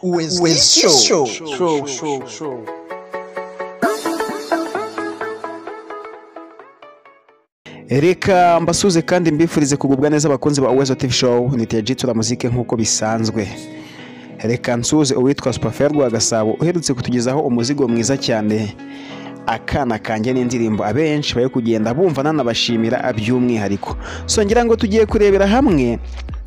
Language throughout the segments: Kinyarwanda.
O Wenz Show. Show, show, show. reka mbasuze kandi mbifurize kugubwa neza abakunzi ba Uwezo TV Show niteye jitura muzike nk'uko bisanzwe reka nsuze uwitwa Superfair rwa Gasabo uherutse kutugezaho umuzigo mwiza cyane akana kanjye n'indirimbo abenshi bari kugenda bumva nanabashimira by'umwihariko so ngira ngo tugiye kurebera hamwe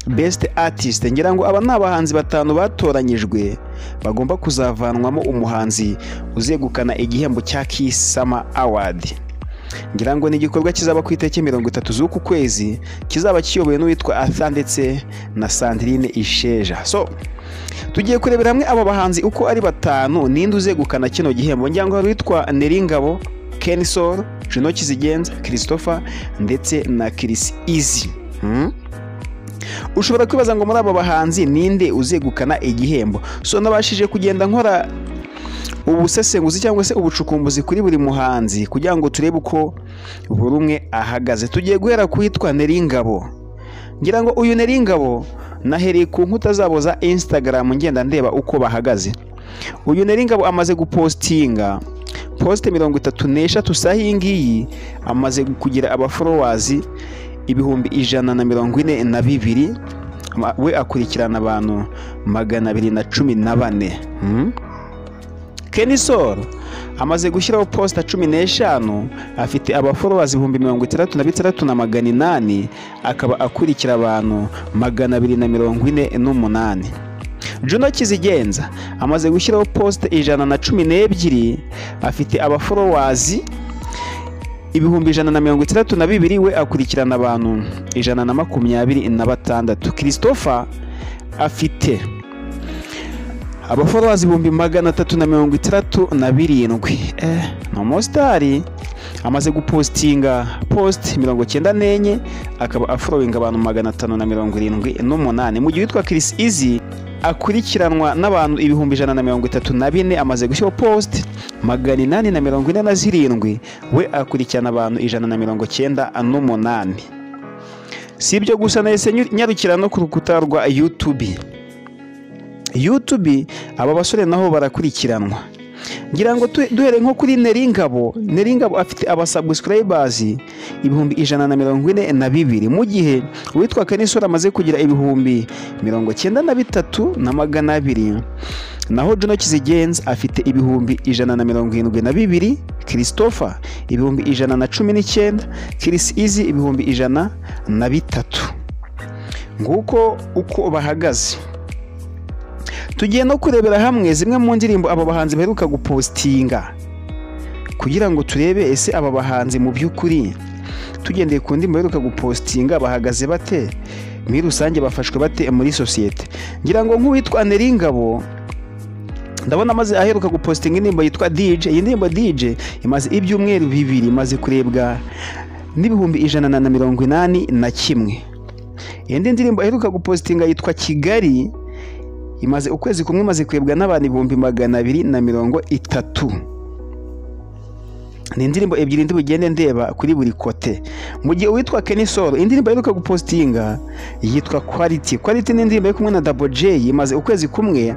best artist ngira ngo aba ni abahanzi batanu batoranyijwe bagomba kuzavanwamo umuhanzi uzegukana igihembo cya Kiss Summer Award ngira ngo ni igikorwa kizaba ku itariki mirongo itatu z'uku kwezi kizaba kiyobowe n'uwitwa arthur ndetse na sandrine isheja so tugiye kurebera hamwe aba bahanzi uko ari batanu ninde uzegukana kino gihembo ngira ngo hari uwitwa neringabo kenisol jino kizigenza christopher ndetse na kirisi izi Hmm? ushobora kwibaza ngo muri aba bahanzi ninde uzegukana igihembo so nabashije kugenda nkora ubusesenguzi cyangwa se ubucukumbuzi kuri buri muhanzi kugira ngo turebe uko buri umwe ahagaze tugiye guhera ku witwa neringabo ngira ngo uyu neringabo nahereye ku nkuta zabo za instagram ngenda ndeba uko bahagaze uyu neringabo amaze gupositinga posite mirongo itatu n'eshatu saa iyi ngiyi amaze kugira abaforowazi ibihumbi ijana na mirongo ine na bibiri Ma- we akurikirana abantu magana abiri na cumi na bane Hmm? Kenny Sol amaze gushyiraho posita cumi n'eshanu afite abaforowazi ibihumbi mirongo itandatu na bitandatu na magana inani akaba akurikira abantu magana abiri na mirongo ine n'umunani Juno Kizigenza amaze gushyiraho posite ijana na cumi n'ebyiri afite abaforowazi ibihumbi ijana na mirongo itandatu na bibiri we akurikirana abantu ijana na makumyabiri na batandatu christopher afite abaforowazi ibihumbi magana atatu na mirongo itandatu na birindwi eh, ni umusitari amaze gupositinga posite mirongo cyenda n'enye akaba aforowinga abantu magana atanu na mirongo irindwi n'umunani mu gihe witwa kirisi izi akurikiranwa n'abantu ibihumbi ijana na mirongo itatu na bine amaze gushyiraho posite magana inani na mirongo ine na zirindwi we akurikirana abantu ijana na mirongo cyenda n'umunani si ibyo gusa nahise nyu- nyarukira no ku rukuta rwa yutubi yutubi aba basore nabo barakurikiranwa ngira ngo tu- duhere nko kuri neringabo neringabo afite abasabusirayibazi ibihumbi ijana na mirongo ine na bibiri mu gihe uwitwa kanisura amaze kugira ibihumbi mirongo cyenda na bitatu na magana abiri naho juno kizigenza afite ibihumbi ijana na mirongo irindwi na bibiri christopher ibihumbi ijana na cumi n'icyenda kirisi izi ibihumbi ijana na bitatu nguko uko bahagaze tugiye no kurebera hamwe zimwe mu ndirimbo aba bahanzi baheruka gupositinga kugira ngo turebe ese aba bahanzi mu by'ukuri tugendeye ku ndirimbo baheruka gupositinga bahagaze bate muri rusange bafashwe bate muri sosiyete ngira ngo nk'uwitwa neringabo ndabona amaze aheruka gupositinga indirimbo yitwa dj iyi ndirimbo dj imaze ibyumweru bibiri imaze kurebwa n'ibihumbi ijana na mirongo inani na kimwe indi ndirimbo aheruka gupositinga yitwa kigali imaze ukwezi kumwe imaze kwebwa n'abantu ibihumbi magana abiri na mirongo itatu ni indirimbo ebyiri ndi bugende ndeba kuri buri kote mu gihe uwitwa Kenny Solo indirimbo aheruka gupositinga yitwa Quality Quality ni indirimbo yo kumwe na Double J imaze ukwezi kumwe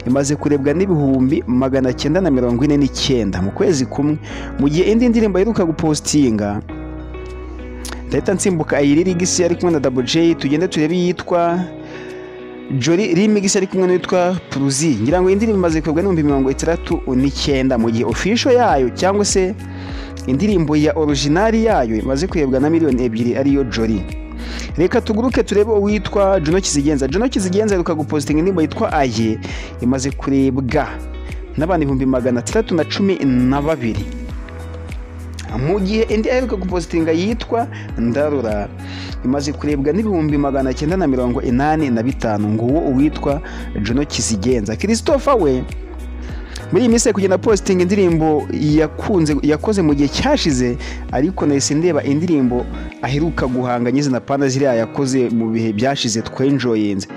imaze kurebwa n'ibihumbi magana cyenda na mirongo ine n'icyenda mu kwezi kumwe mu gihe indi ndirimbo aheruka gupositinga ndahita nsimbuka iyi ririgisi ari kumwe na Double J tugende turebe iyitwa Jolly Remix ari kumwe n'uwitwa Pruzi ngira ngo iyi ndirimbo imaze kwebwa n'ibihumbi mirongo itandatu n'icyenda mu gihe official yayo cyangwa se indirimbo ya originari yayo imaze kwebwa na miliyoni ebyiri ariyo Jolly reka tuguruke turebe uwitwa Juno Kizigenza Juno Kizigenza aheruka gupositinga indirimbo yitwa Aye imaze kurebwa n'abantu ibihumbi magana atandatu na cumi na babiri mu gihe indi aheruka gupositinga yitwa ndarura imaze kurebwa n'ibihumbi magana cyenda na mirongo inani na bitanu nguwo uwitwa juno kizigenza christopher we muri iyi minsi ari kugenda positinga indirimbo yakunze yakoze mu gihe cyashize ariko nahise ndeba indirimbo aheruka guhanga nyizi na panda ziriya yakoze mu bihe byashize twenjoyinze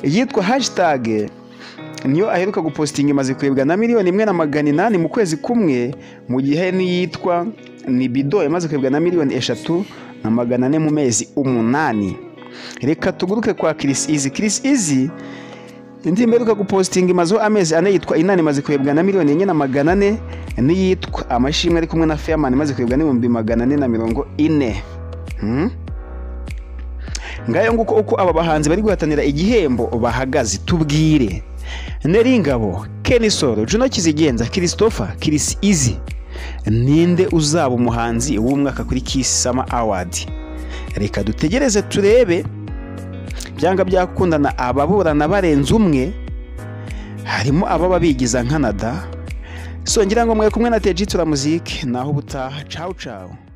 yitwa hashitage niyo aheruka gupositinga imaze kurebwa na miliyoni imwe na magana inani mu kwezi kumwe mu gihe n'iyitwa nibido imaze kurebwa na miliyoni eshatu na magana ane mu mezi umunani reka tuguruke kwa kirisi izi kirisi izi indi mperuka gupositinga imazeho amezi ane yitwa inani imaze kurebwa na miliyoni enye na magana ane n'iyitwa amashimwe ari kumwe na feyamani imaze kurebwa n'ibihumbi magana ane na mirongo ine Hmm? ngayo nguko uko aba bahanzi bari guhatanira igihembo bahagaze tubwire neringabo kenisoro juno kizigenza christopher kirisi izi ninde uzaba umuhanzi w'umwaka kuri kiss summer award reka dutegereze turebe byanga byakundana ababurana barenze umwe harimo ababa bigiza nkanada songera ngo mwe kumwe na teji tura muzike naho ubutaha cawu cawu